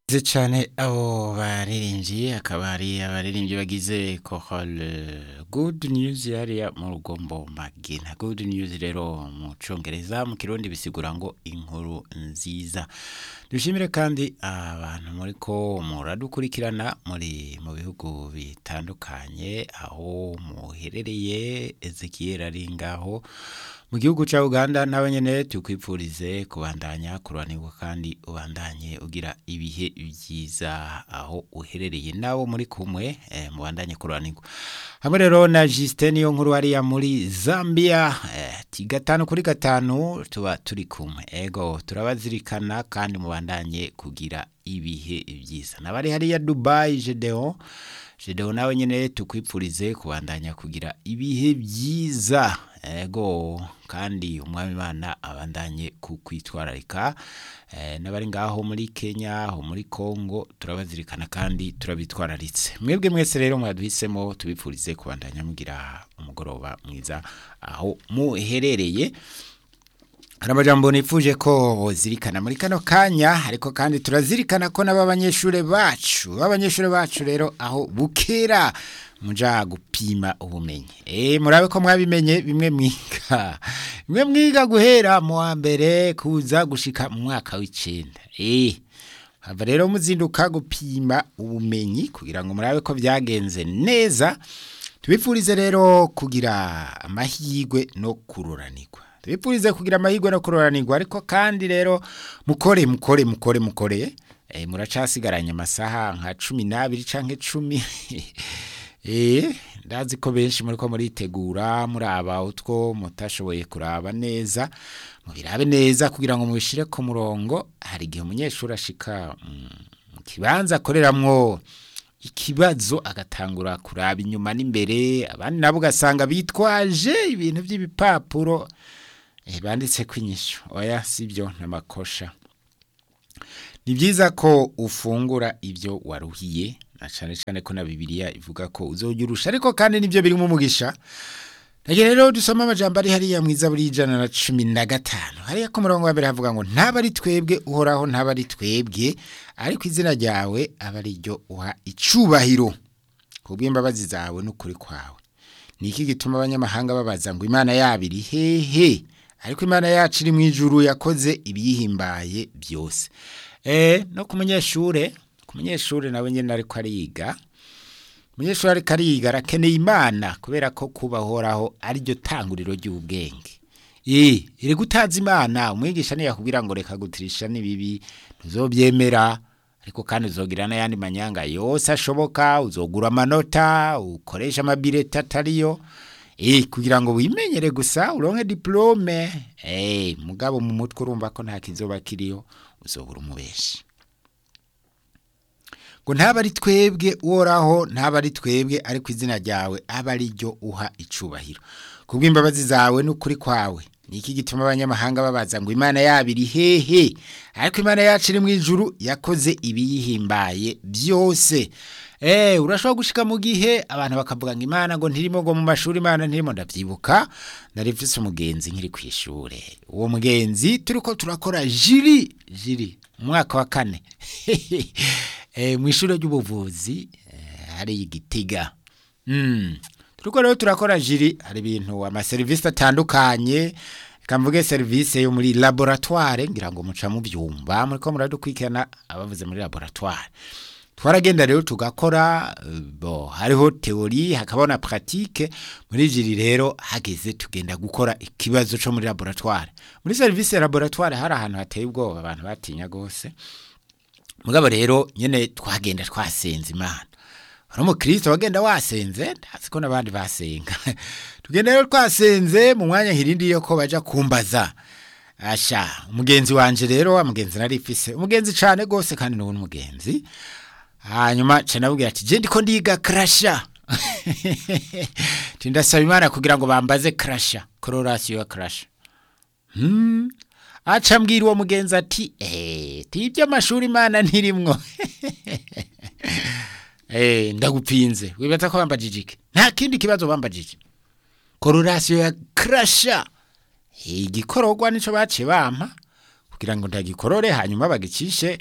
Ze cyane abo baririmbyi akaba ari abaririmbyi bagize chorale good news yariya mu rugombo magina good news rero mu congereza mu kirundi bisigura ngo inkuru nziza dushimire kandi abantu muri ko muradukurikirana muri mu bihugu bitandukanye aho muherereye Ezekiel ari ngaho mu gihugu cya Uganda nawe nyene tukwipfurize kubandanya kuranirwa kandi ubandanye ugira ibihe byiza aho uherereye nawo muri kumwe eh, mubandanye kuranirwa hamwe rero na Justin yo nkuru hariya muri Zambia eh, ti gatanu kuri gatanu tuba turi kumwe ego turabazirikana kandi mubandanye kugira ibihe byiza nabari hariya Dubai Gedeon Gedeon nawe nyene tukwipfurize kubandanya kugira ibihe byiza ego kandi umwami imana abandanye kukwitwararika eh, n'abari ngaho muri Kenya aho muri Congo turabazirikana kandi turabitwararitse mwebwe mwese rero mwaduhisemo tubipfurize kubandanya mugira umugoroba mwiza aho muherereye hari amajambo nifuje ko zirikana muri kano kanya ariko kandi turazirikana ko n'abanyeshuri bacu b'abanyeshuri bacu rero aho bukera muja gupima ubumenyi eh murabe ko mwabimenye bimwe mwiga bimwe mwiga guhera mu wa mbere kuza gushika mu mwaka w'icenda eh hava rero muzinduka gupima ubumenyi kugira ngo murabe ko byagenze neza tubipfurize rero kugira amahirwe no kururanirwa tubipfurize kugira amahirwe no kururanirwa ariko kandi rero mukore mukore mukore mukore eh muracasigaranye amasaha nka cumi n'abiri canke cumi Eh, ndazi ko benshi muri ko muritegura muraba utwo mutashoboye kuraba neza mubirabe neza kugira ngo mubishire ku murongo hari igihe umunyeshuri ashika mu kibanza akoreramwo ikibazo agatangura kuraba inyuma n'imbere abandi nabo ugasanga bitwaje ibintu by'ibipapuro eh, banditse kwinyisho oya sibyo n'amakosha ni byiza ko ufungura ibyo waruhiye na cyane cyane ko na bibiliya ivuga ko uzojya urusha ariko kandi nibyo birimo umugisha Nage rero dusoma amajambo ari hariya mwiza buri ijana na cumi na gatanu hariya ku murongo wa mbere havuga ngo ntaba ari twebwe uhoraho ntaba ari twebwe ariko izina ryawe aba ari ryo uha icubahiro ku bw'imbabazi zawe n'ukuri kwawe ni iki gituma abanyamahanga babaza ngo imana yabo iri hehe ariko imana yacu iri mu ijuru yakoze ibiyihimbaye byose eh no ku munyeshure ku munyeshuri nawe nyine ariko ariga umunyeshuri ariko ariga arakeneye imana kubera ko kubahoraho ariryo tanguriro ry'ubwenge eh iri gutaza imana umwigisha ntiyakubwira ngo reka gutirisha n'ibibi ntuzobyemera ariko kandi uzogira n'ayandi manyanga yose ashoboka uzogura amanota ukoresha amabireti atariyo eh kugira ngo wimenyere gusa uronke diplome eh mugabo mu mutwe urumva ko nta kizoba kiriyo uzobura umubeshi ngo ntaba ari twebwe uhoraho ntaba ari twebwe ariko izina ryawe aba ari ryo uha icubahiro ku bw'imbabazi zawe n'ukuri kwawe ni iki gituma abanyamahanga babaza ngo imana yabo iri hehe ariko imana yacu iri mu ijuru yakoze ibiyihimbaye byose eh urashobora gushika mu gihe abantu bakavuga ngo imana ngo ntirimo ngo mu mashuri imana ntirimo ndavyibuka nari mfise umugenzi nkiri ku ishure uwo mugenzi turiko turakora jiri jiri umwaka wa kane mu ishuri ry'ubuvuzi hari igitiga turiko rero turakora jiri hari ibintu amaserivisi atandukanye kamvuge serivisi yo muri laboratoire ngira ngo muca mu byumba muri ko muradukurikirana abavuze muri laboratoire twaragenda rero tugakora bo hariho teori hakaba na pratique muri jiri rero hageze tugenda gukora ikibazo cyo muri laboratoire muri service ya laboratoire hari ahantu hateye ubwoba abantu batinya gose mugabo rero nyene twagenda twasenze imana hari umukristo wagenda wasenze ndazi ko n'abandi basenga tugenda rero twasenze mu mwanya hirindi yo ko baja kumbaza asha umugenzi wanje rero wa mugenzi nari ifise umugenzi cane gose kandi n'ubu n'umugenzi hanyuma canabwira ati je ndiko ndiga crasha tindasaba imana kugira ngo bambaze crasha correlation ya crasha hmm aca mbwira uwo mugenzi ati eh tibyo amashuri imana ntirimwo eh ndagupinze wibaza ko bambajije iki nta kindi kibazo bambajije correlation ya crasha igikororwa nico baciye bampa kugira ngo ndagikorore hanyuma bagicishe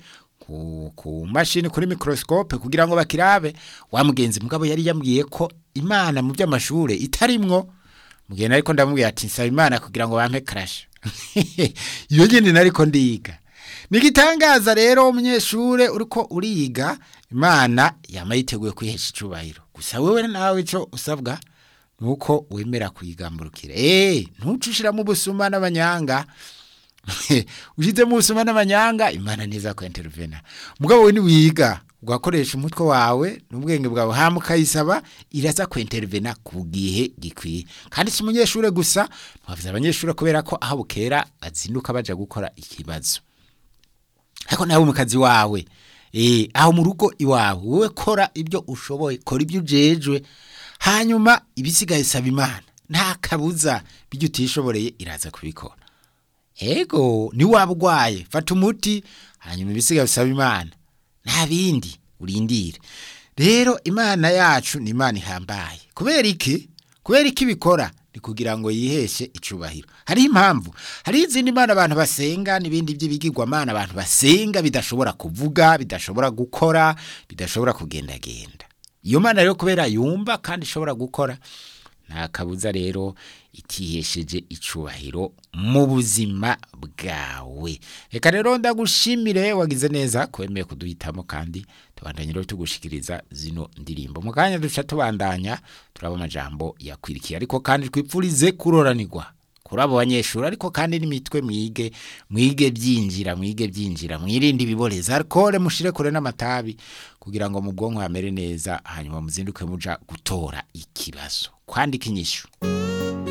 ku, ku mashini kuri microscope kugira ngo bakirabe wa mugenzi mugabo yari yambwiye ko imana mu by'amashure itarimwo mugenda ariko ndamubwira ati nsaba imana kugira ngo bampe crash iyo nyine nariko ndiga nigitangaza rero umunyeshure uriko uriga imana yama yiteguye kwihesha icubahiro gusa wewe nawe ico usabwa nuko wemera kuyigamburukira eh ntucushiramo ubusuma n'abanyanga ushize mu busuma n'amanyanga imana ntiza ko intervena mugabo we niwiga ugakoresha umutwe wawe n'ubwenge bwawe hama ukayisaba iraza ku intervena ku gihe gikwiye kandi si umunyeshure gusa ntiwavuze abanyeshure kubera ko aho bukera bazinduka baja gukora ikibazo ariko nawe mu kazi wawe eh aho mu rugo iwawe wowe kora ibyo ushoboye kora ibyo ujejwe hanyuma ibisigaye saba imana nta kabuza bijya utishoboreye iraza kubikora ego ni waba urwaye fata umuti hanyuma ibisigaye usaba imana nta bindi urindire rero imana yacu ni imana ihambaye kubera iki kubera iki ibikora ni kugira ngo yiheshe icubahiro hariho impamvu hariho izindi mana abantu basenga n'ibindi by'ibigirwamana abantu basenga bidashobora kuvuga bidashobora gukora bidashobora kugendagenda iyo mana rero kubera yumva kandi ishobora gukora nta kabuza rero itihesheje icubahiro mu buzima bwawe reka rero ndagushimire wagize neza kwemeye kuduhitamo kandi tubandanye rero tugushikiriza zino ndirimbo mu kanya duca tubandanya turaba amajambo yakwirikiye ariko kandi twipfurize kuroranirwa kuri abo banyeshuri ariko kandi n'imitwe mwige mwige byinjira mwige byinjira mwirinde ibiboreza alcohol mushire kure n'amatabi kugira ngo mu bwonko hamere neza hanyuma muzinduke muja gutora ikibazo kwandika inyishu